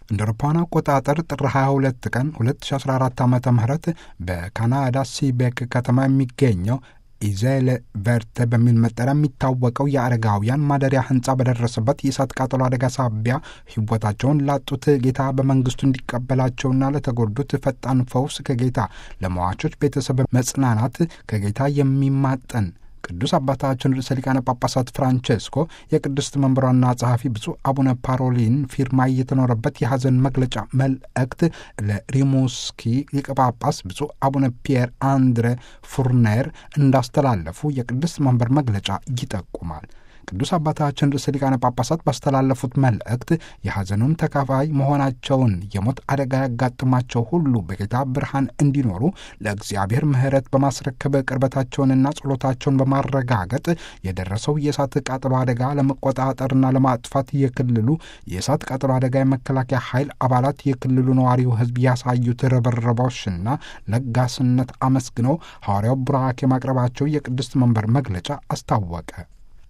እንደ አውሮፓውያን አቆጣጠር ጥር 22 ቀን 2014 ዓ ም በካናዳ ሲቤክ ከተማ የሚገኘው ኢዜለ ቨርተ በሚል መጠሪያ የሚታወቀው የአረጋውያን ማደሪያ ህንፃ በደረሰበት የእሳት ቃጠሎ አደጋ ሳቢያ ህይወታቸውን ላጡት ጌታ በመንግስቱ እንዲቀበላቸውና ለተጎዱት ፈጣን ፈውስ ከጌታ ለመዋቾች ቤተሰብ መጽናናት ከጌታ የሚማጠን ቅዱስ አባታችን ርዕሰ ሊቃነ ጳጳሳት ፍራንቼስኮ የቅድስት መንበሯና ጸሐፊ ብፁዕ አቡነ ፓሮሊን ፊርማ የተኖረበት የሐዘን መግለጫ መልእክት ለሪሙስኪ ሊቀ ጳጳስ ብፁዕ አቡነ ፒየር አንድሬ ፉርኔር እንዳስተላለፉ የቅድስት መንበር መግለጫ ይጠቁማል። ቅዱስ አባታችን ርዕሰ ሊቃነ ጳጳሳት ባስተላለፉት መልእክት የሐዘኑም ተካፋይ መሆናቸውን የሞት አደጋ ያጋጥማቸው ሁሉ በጌታ ብርሃን እንዲኖሩ ለእግዚአብሔር ምሕረት በማስረከብ ቅርበታቸውንና ጸሎታቸውን በማረጋገጥ የደረሰው የእሳት ቃጠሎ አደጋ ለመቆጣጠርና ለማጥፋት የክልሉ የእሳት ቃጠሎ አደጋ የመከላከያ ኃይል አባላት የክልሉ ነዋሪው ሕዝብ ያሳዩት ርብርቦችና ለጋስነት አመስግነው ሐዋርያው ቡራኬ ማቅረባቸው የቅድስት መንበር መግለጫ አስታወቀ።